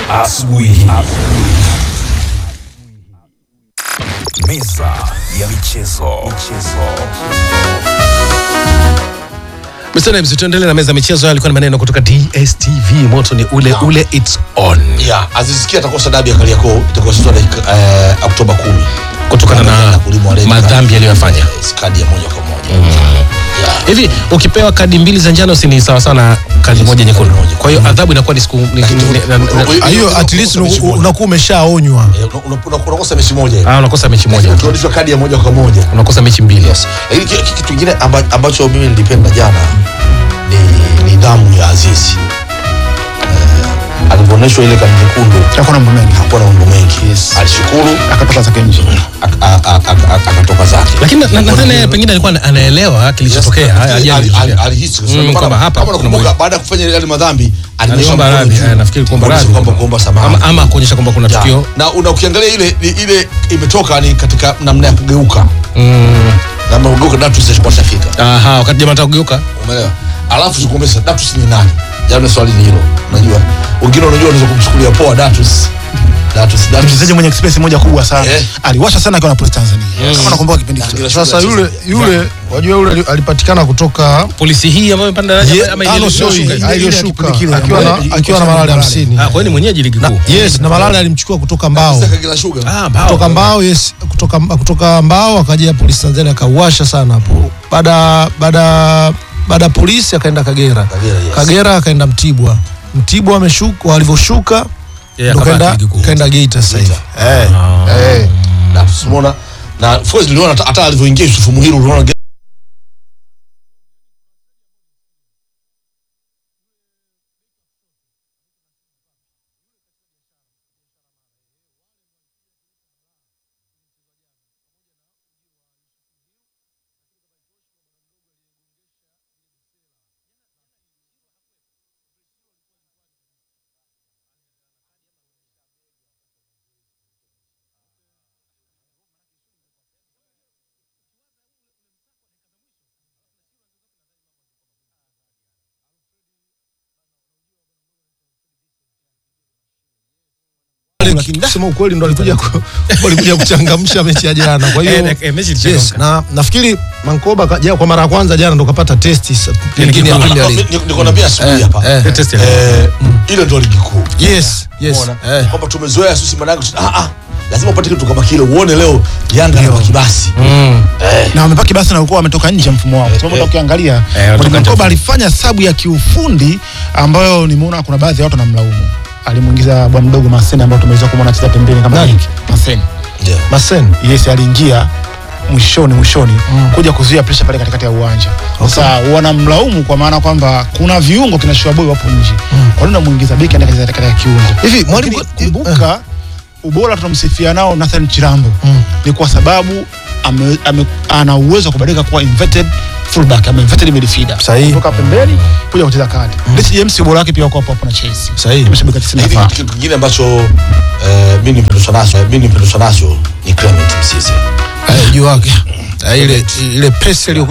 asubuhi. Meza ya michezo. Mr. Names, tuendelee na meza ya michezo. Haya Alikuwa ni maneno kutoka DSTV. Moto ni ule ule, it's on, ya azisikia atakosa dabi ya Kariakoo itakayochezwa dakika eh, Oktoba 10 kutokana na kulimwa red card. madhambi aliyoyafanya. Yes, kadi ya moja kwa moja Ya. Hivi ukipewa kadi mbili za njano, si ni sawa sana kadi moja nyekundu? Kwa hiyo adhabu inakuwa ni siku ni- ni- ni- na- na- Hiyo- hiyo at least mechi moja. unakuwa umeshaonywa Eh, una- una- una- unakosa mechi moja hivi. ah, unakosa mechi moja, Lakini ukirudishwa kadi ya moja kwa moja unakosa mechi mbili. lakini ki- ki- kitu kingine amba, ambacho mimi nilipenda jana ni nidhamu ya Azizi eh, alivyoonyeshwa ile kadi nyekundu Hakuwa na mambo mengi. hakuwa na mambo mengi Yes. alishukuru akatoka zake nje ak- a- a- a- a- akatoka zake Lakini na- na- nadhani yeye pengine alikuwa ana- anaelewa kilichotokea, Yes, haya, ajali ali- ali- ilitokea. alihisi kwa Mm, sababu kwamba kama- hapa kama kuna unakumbuka mwili. baada ya kufanya yale madhambi alinyosha Aliomba mkono radhi, juu, eh, nafikiri kuomba kuonyesha radhi. kwamba kuomba samahani ama, ama kuonyesha kwamba kuna Ya. tukio na una ukiangalia ile ni- ile imetoka ni katika namna ya kugeuka mm, namna ya kugeuka Datus alikuwa shafika aha, wakati jamaa anataka kugeuka umeelewa alafu tukumbusha Datus ni nani jana swali ni hilo unajua wengine unajua unaweza kumchukulia poa Datus Datus mchezaji Datus mwenye experience moja kubwa sana Eh. aliwasha sana akiwa na Police Tanzania kama unakumbuka kipindi kile sasa yule yule wajua yule ali- alipatikana kutoka polisi hii ambayo imepanda daraja Ye- ama ah, ile no, sio iliyoshuka hii, hii? ah, iliyoshuka kipindi kile akiwa na- ambayo akiwa na malali hamsini Ah, kwa hiyo ni mwenyeji ligi kuu. yes na malali alimchukua kutoka mbao Sasa Kagera Sugar Ah, mbao. kutoka mbao yes kutoka kutoka mbao akaja polisi Tanzania akauasha sana hapo baada baada baada ya polisi akaenda Kagera Kagera, yes. Kagera akaenda Mtibwa Mtibwa ameshuka walivyoshuka Yeah, ndo akabaki kaenda ligi kuu. kaenda Geita sasa hivi eh eh Datus umeona na of course niliona hata- hata alivyoingia Yusuf Muhiru unaona kusema ukweli ndo alikuja ku- alikuja kuchangamsha mechi ya jana kwa hiyo Eh, eh, mechi yes, ilichangamka. na nafikiri Mankoba ka- ja- kwa mara ya kwanza jana ndo kapata testi sa- pengine ya kuu. Premier Ah, League. ni- niko naambia asubuhi hapa eh. Ile test ya- eh ile ndio ligi kuu yes yes Umeona? eh. kwamba tumezoea sisi manake ah ah lazima upate kitu kama kile uone leo Yanga na kibasi Mm. na wamepaki basi na walikuwa wametoka nje ya mfumo wao kwa sababu hata ukiangalia wametoka Mwalimu nje ya Mkoba mfumo. alifanya sabu ya kiufundi ambayo nimeona kuna baadhi ya watu wanamlaumu alimuingiza bwana mdogo Maseni ambao tumeweza kumwona anacheza pembeni kama Nani? beki. Maseni ndio Masen yes aliingia mwishoni mwishoni kuja kuzuia presha pale katikati ya uwanja sasa wanamlaumu kwa maana kwamba kuna viungo kina Shoaboy wapo nje kwa nini unamuingiza beki anacheza katikati ya kiungo hivi mwalimu Lakini kumbuka ubora tunamsifia nao Nathan Chirambo ni kwa sababu ame, ame, ana uwezo wa kubadilika kuwa inverted fullback ama inverted midfielder Sahihi. kutoka pembeni kuja kucheza kati Rich James ubora wake pia uko hapo hapo na Chelsea Sahihi. imeshabika 90 Hivi nafaa kitu kingine ambacho eh, mimi nimependezwa nacho mimi nimependezwa nacho ni Clement Mzize eh, juu wake Eh, ile ile pesa iliyo